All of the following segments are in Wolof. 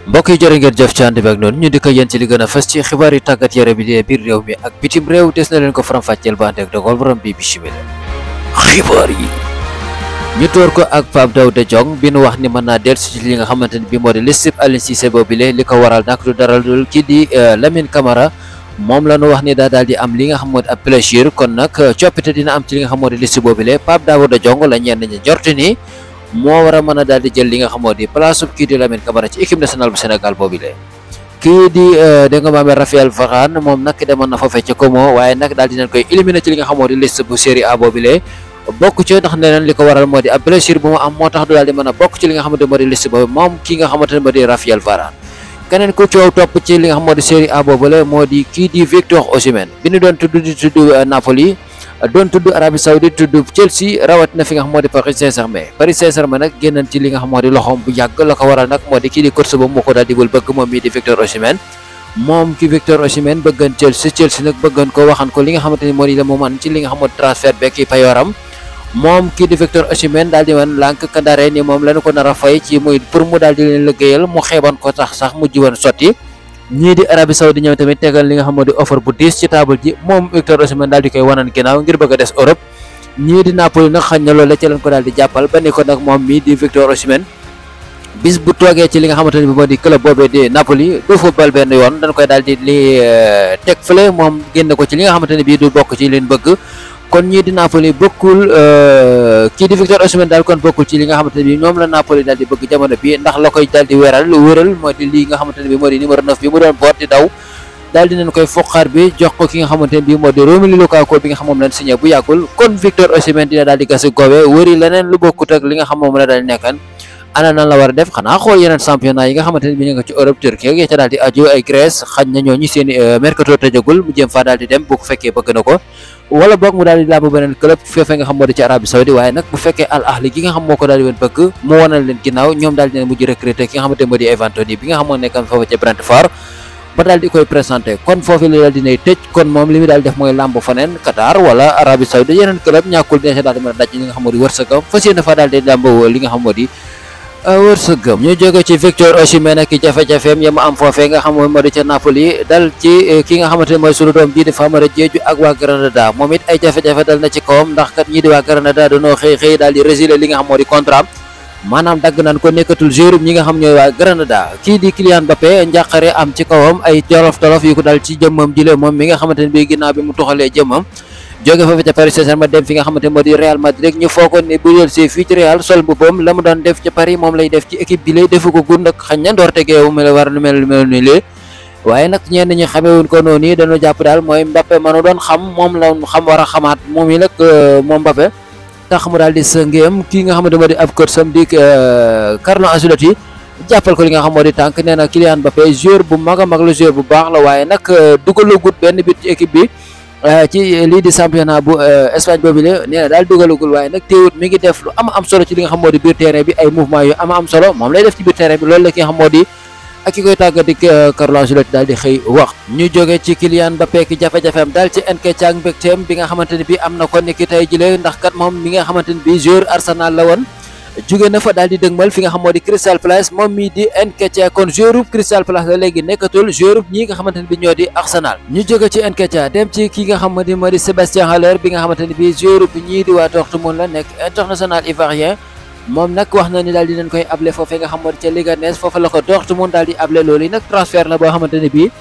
mbokk yi jërë ngeen jëf ci ànd bi ak noonu ñu di ko yéen ci li gën a fës ci xibaar yi tàggat yaram bi di biir réew mi ak bitim réew des na leen ko faram-fàcceel ba ànd ak dogal borom bi bismillah xibaar yi ñu door ko ak Pape Daouda Diong bi nu wax ni mën naa dellusi ci li nga xamante ni bi moo di liste Aliou Cissé boobile li ko waral nag du dara dul kii di Lamine Camara moom la ñu wax ni daa daal di am li nga xam moo di ab plaisir kon nag coppite dina am ci li nga xam moo di liste boobile Pape Daouda Diong la ñenn ñi jorti ni moo war a mën a daal di jël li nga xam moo di place kii di Lamine Camara ci équipe nationale bu Sénégal boobile kii di dégg nga maame Raphaël Varane moom nag demoon na foofee ca Como waaye nag daal dinañ koy éliminer ci li nga xam moo di liste bu Série A boobile bokk ci ndax neneen li ko waral moo di ab blessure bu mu am moo tax du daal di mën a bokk ci li nga xamante moo di liste boobu moom ki nga xamante ne moo di Raphaël Varane keneen ku coow topp ci li nga xam moo di Série A boobule moo di kii di Victor Osimhen bi ñu doon tudd di tudd Napoli doon tudd Arabie Saoudite tudd Chelsea rawat na fi nga xam moo di Paris Saint-Germain Paris Saint-Germain nag génnan ci li nga xam moo di loxoom bu yàgg la ko waral nag moo di kii di course boobu moo ko daal di bëgg moom mii di Victor Osimhen moom ki Victor Osimhen bëggan Chelsea Chelsea nag bëggan ko waxan ko li nga xamante ni moo di la mu man ci li nga xam moo di transfert beeg ki payoram moom kii di Victor Osimhen daal di man lànk kandare ni moom lañu ko nar a fay ci muy pour mu daal di leen liggéeyal mu xeeban ko tax sax mujj woon sotti ñii di Arabie Saoudite ñoom tamit tegal li nga xam moo di offre bu diis ci table ji moom Victor Osimhen daal di koy wanan ginnaaw ngir bëgg a des Europe ñii di Napoli nag xañ na loolu la ci leen ko daal di jàppal ba ni ko nag moom mii di Victor Osimhen bis bu toogee ci li nga xamante ne bi moo di club boobee di Napoli du football benn yoon dañ koy daal di li teg fële moom génn ko ci li nga xamante ne bii du bokk ci leen bëgg kon ñii di Napoli bokkul kii di Victor Osimhen daal kon bokkul ci li nga xamante ne bi ñoom la Napoli daal di bëgg jamono bi ndax la koy daal di weeral wéral moo di li nga xamante ne bi moo di numéro 9 bi mu doon boot di daw daal di nañ koy foqaar bi jox ko ki nga xamante ne bi moo di Romelu Lukaku bi nga xam moom lañ signé bu yàggul kon Victor Osimhen dina daal di gas goowee wëri leneen lu bokkut ak li nga xam moom la daal di nekkan ana nan la war a def xanaa xool yeneen championnat yi nga xamante ne bi ñu nga ci Europe Turquie ya ca daal di aju ay Grèce xañ na ñooñu seen mercato tëjagul mu jëm faa daal di dem bu ko fekkee bëgg na ko wala boog mu daal di làmb beneen club foofee nga xam moo di ci Arabie Saoudi waaye nag bu fekkee Al Ahli gi nga xam moo ko daal di woon bëgg mu wanal leen ginnaaw ñoom daal di leen mujj recruter ki nga xamante moo di Ivan Toney bi nga xam moo nekkoon foofu ca Brentford ba daal di koy présenté kon foofu la daal dinay tëj kon moom li mu daal def mooy làmb faneen Qatar wala Arabie Saoudi yeneen club ñàkkul dina daal di mën a daj li nga xam moo di wërsëgam fas yéene fa daal di làmb li nga xam moo di wërsëgam ñu jóge ci Victor Osimhen ak jafe-jafeem ya mu am foofee nga xam moo di ca Napoli dal ci ki nga xamante ne mooy sunu doom bii di Famara Diédhiou ak waa Granada moom it ay jafe-jafe dal na ci kawam ndax kat ñii di waa Granada dañoo xëy xëy daal di résilier li nga xam moo di contrat maanaam dagg nañ ko nekkatul joueur ñi nga xam ñooy waa Granada kii di Kylian Mbappé njàqare am ci kawam ay tolof tolof yu ko dal ci jëmmam jile moom mi nga xamante ne bii ginnaaw bi mu tuxalee jëmmam jóge foofu ca Paris Saint-Germain dem fi nga xamante moo di Real Madrid ñu foogoon ne bu yël see fii ci Real sol boppam la mu doon def ca Paris moom lay def ci équipe bi lay defu ko gun nag xañ na ndoor tegeewu mu la war lu mel lu mel ni lee waaye nag ñenn ñi xamewuñ ko noonu yi dañoo jàpp daal mooy Mbappé manu doon xam moom la xam war a xamaat moom yi nag moom Mbappé tax mu daal di sëngeem kii nga xamante moo di ab coach sam di Carlo Ancelotti jàppal ko li nga xam moo di tànk nee na Kylian Mbappé joueur bu mag a mag la joueur bu baax la waaye nag dugalagut benn bit ci équipe bi ci lii di championnat bu Espagne boobu la nee na daal dugalagul waaye nag teewut mi ngi def lu am am solo ci li nga xam moo di biir terrain bi ay mouvement yu am am solo moom lay def ci biir terrain bi loolu la ki nga xam moo di ak ki koy tàggat di Carlo Ancelotti daal di xëy wax ñu jóge ci Kylian Mbappé ki jafe-jafeem daal ci Nketiah mbégteem bi nga xamante ne bi am na ko ni ki tey jëlee ndax kat moom mi nga xamante ne bi joueur Arsenal la woon jóge na fa daal di dëgmal fi nga xam moo di Crystal Palace moom mii di Nketiah kon joueur Crystal Palace la léegi nekkatul joueur ñi nga xamante ne bi ñoo di Arsenal ñu jóge ci Nketiah dem ci ki nga xamante ne moo di Sébastien Haller bi nga xamante ne bi joueur bi ñii di waa Dortmund la nekk international ivoirien moom nag wax na ni daal dinañ koy able foofee nga xam moo di ca Leganés foofu la ko Dortmund daal di able loolu yi nag transfert la boo xamante ne bii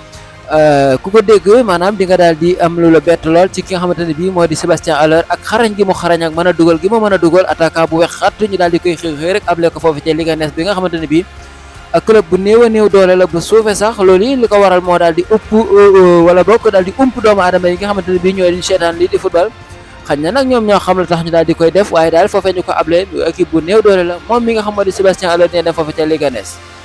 ku ko dégg maanaam di nga daal di am lu la bett lool ci ki nga xamante ne bii moo di Sébastien Haller ak xarañ gi mu xarañ ak mën a dugal gi mu mën a dugal attaquant bu wex xat ñu daal di koy xëy xëy rek able ko foofu ca Leganés bi nga xamante ne bii club bu néew a néew doole la bu suufee sax loolu yi li ko waral moo daal di upp wala bokk daal di ump doomu aadama yi nga xamante ne bii ñooy di seetaan lii di football xañ na nag ñoom ñoo xam la tax ñu daal di koy def waaye daal foofee ñu ko able équipe bu néew doole la moom mi nga xam moo di Sébastien Haller nee na foofu ca Leganés